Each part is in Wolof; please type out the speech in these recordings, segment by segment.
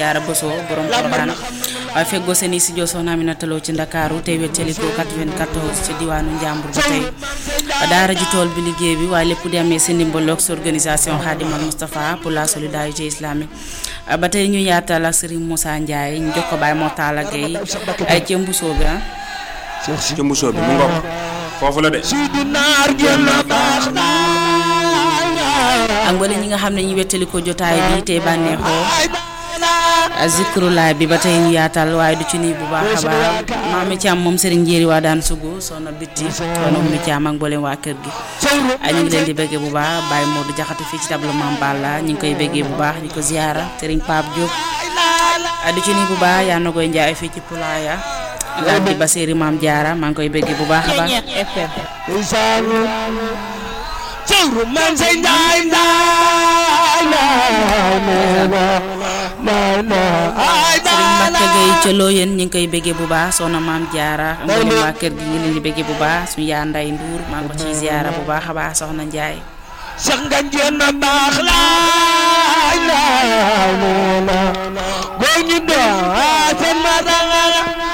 jaara Boso borom Porokhane waaye feggoo seen i studio soxna Aminata Lo ci Ndakaaru tey wéttaliko 94 ci diwaanu Njàmbur ba tey daara ji tool bi liggéey bi waaye lépp di amee seen ndimbaloog sa organisation Khadimal Moustapha pour la solidarité islamique ba tey ñu yaatal ak Serigne Moussa Ndiaye ñu jox ko Baye Mortala Gueye ay ci mbusoo bi ah ci mbusoo bi mu ngoog foofu la de ak wala ñi nga xam ne ñu wettali ko jotaay bi tey bànneexoo zikrulaay bi ba tey ñu yaatal waaye du ci nii bu baax a baax maami Thiam moom Serigne Njéeri waa daan sugu soxna bitti soxna Oumy Thiam ak mboolem waa kër gi ay ñu ngi leen di bëggee bu baax Baye Modou Jaxate fii ci tableau Mame Balla ñu ngi koy bëggee bu baax di ko ziara Serigne Pape Diop du ci nii bu baax yaa na koy njaay fii ci Pulaaya laaj di ba séeri Maam Jaara maa ngi koy bëggee bu baax a baax cewru man say njaay njaay Sëriñ Mbacke Gueye ca Looyeen ñu ngi koy béggee bu baax soxna maam Jaara ak mboolem waa kër gi ñu leen di béggee bu baax suñu yaa nday Ndour maa ngi ko ciy ziara bu baax a baax soxna Njaay sax nga njéen na baax laay laay la góor ñu doo seen ma danga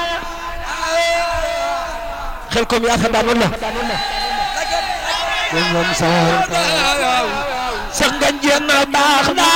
xel kom yaa fa daan wala sax nga njéen na baax